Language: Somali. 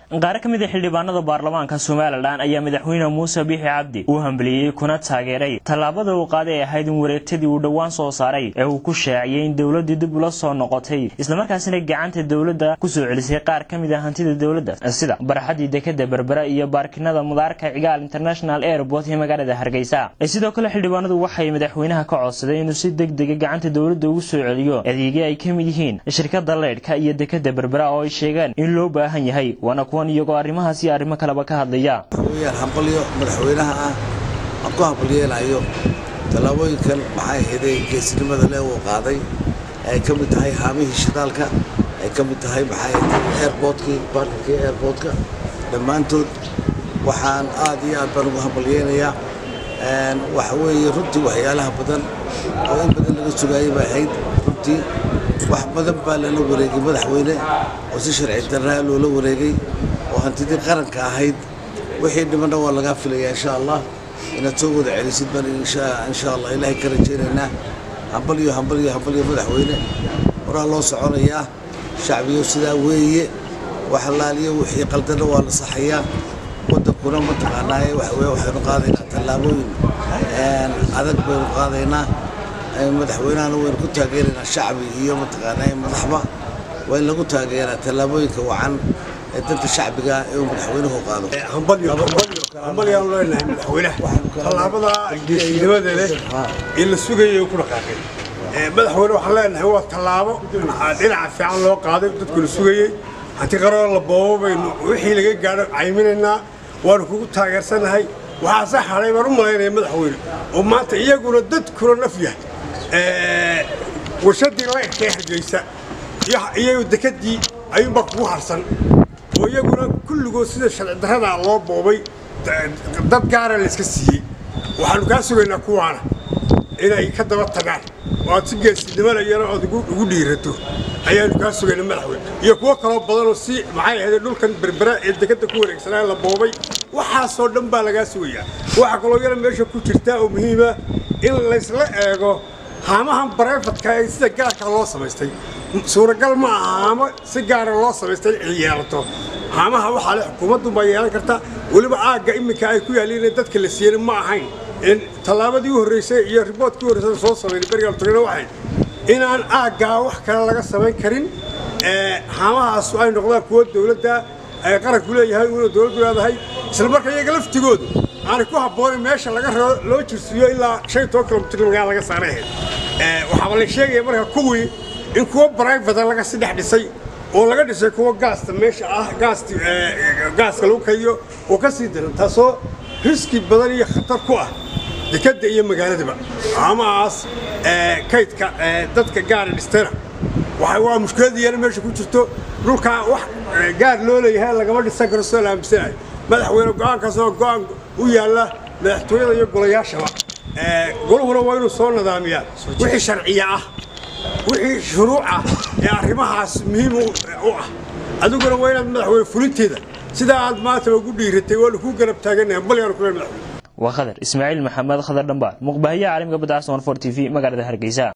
qaar ka mid a xildhibaanada baarlamaanka somalilan ayaa madaxweyne muuse biixi cabdi uu hambeliyey kuna taageeray tallaabada uu qaaday ay ahayd in wareegtadii uu dhowaan soo saaray ee uu ku shaaciyey in dowladdii dib ula soo noqotay islamarkaasina gacanta dowladda kusoo celisay qaar ka mid a hantida dowladda sida barxadii dekada berbera iyo baarkinada mudaarka cigaal international airport ee magaalada hargeysa sidoo kale xildhibaanadu waxay madaxweynaha ka codsadeen inuu si deg dega gacanta dowladda ugu soo celiyo adeegyo ay ka mid yihiin shirkada leydhka iyo dekada berbera oo ay sheegeen in loo baahan yahay waana kuwan iyagoo arrimahaas iyo arrimo kaleba ka hadlaya weyaan hambalyo madaxweynaha ah aan ku hambalyeelayo tallaabooyinkan maxay ahaydee geesnimada le uu qaaday ay ka mid tahay haamihii shidaalka ay ka mid tahay maxay ahayd airportkii baarkinkii airportka dhammaantood waxaan aad iyo aad baan ugu hambalyeynayaa waxa weeye runtii waxyaalaha badan oo in badan laga sugaayay bay ahayd runtii wax badan baa lala wareegay madaxweyne oo si sharci darraa loola wareegay oo hantidii qaranka ahayd wixii dhimanna waa lagaa filayaa insha allah inaad soo wada celisid baan insha allah ilaahay ka rajaynaynaa hambalyo hambalyo hambalyo madaxweyne horaa loo soconayaa shacbiyo sidaa weeye wax laaliyo wixii qaldana waa la saxayaa waddankuna mataqaanaaye waxaynu qaadaynaa tallaabooyin adag baynu qaadaynaa madaxweynahana waynu ku taageeraynaa shacbi iyo mataqaanaaye madaxba waa in lagu taageeraa tallaabooyinka wacan ee danta shacbiga ee uu madaxweynuhu qaado hambalyaanu leenahay madaxweynaha tallaabada geesinimada leh ee la sugayay ku dhaqaaqay madaxweyne waxaan leenahay waa tallaabo dhinaca fiican loo qaaday dadku la sugayey hanti qaroo la boobo baynu wixii laga gaadho cayminaynaa waanu kugu taageersanahay waxaase hadhay baan u malaynaya madaxweyne oo maanta iyaguna dadkuna naf yahay warshadii laydhkee hargeysa iyo dekadii ayuunbaa kugu harsan oo iyaguna kulligood sida sharci darradaa loo boobay dad gaara layska siiyey waxaanu kaa sugaynaa kuwaana inay ka daba tagaan oo aad si geesinimada iyana ood ugu dhiirato ayaanu kaa sugayna madaxweyne iyo kuwo kaloo badanoo si maxay ahayd dhulkan berbera ee dekadda ku wareegsanaa la boobay waxaasoo dhan baa lagaa sugayaa waxaa kaloo yana meesha ku jirtaa oo muhiima in laysla eego haamahan barefadka ee sida gaarka loo samaystay suuragal ma aha haamo si gaara loo samaystay in yeelato haamaha waxaa le xukuumaddu baa yeelan karta weliba aagga iminka ay ku yaalliin in dadka la siiyana ma ahayn tallaabadii u horreysay iyo riboodkii u horreysay soo samaynay berigaal tagna waxay inaan aaggaa wax kale laga samayn karin haamahaasu ay noqdaan kuwo dowladda ay qaranku leeyahay una dowladdu leedahay isla marka iyaga laftigoodu aanay ku habboonin meesha laga loo jirsiiyo ilaa shan iyo toban kilomitr magaala laga saaray ahayd waxaaba la sheegaya marka kuwii in kuwo brivata laga si dhex dhisay oo laga dhisay kuwo gaasta meesha ah gaasti gaaska lagu kaydiyo oo ka sii daran taasoo riski badan iyo khatar ku ah dekadda iyo magaaladaba amahaas kaydka dadka gaara dhistana waa mushkiladiyana meesha ku jirto dhulkaa wax gaar loo leeyahay lagama dhisan karo soo la aaminsanayo madaxweyne go-aankaas oo go-aan u yaalla madaxtooyada iyo golayaashaba goluhuna waa inuu soo nadaamiyaa wixii sharciya ah wixii shuruuc ah ee arrimahaas muhiim u ah adiguna waa inaad madaxweyne fulinteeda sidaa aad maanta ugu dhiiratay waanu kuu garab taagannahay balyaanu kule madaxweyne waa khadar ismaaciil maxamed khadar dhambaar muqbahayaha caalamka badda caasan for t v magaalada hargeysa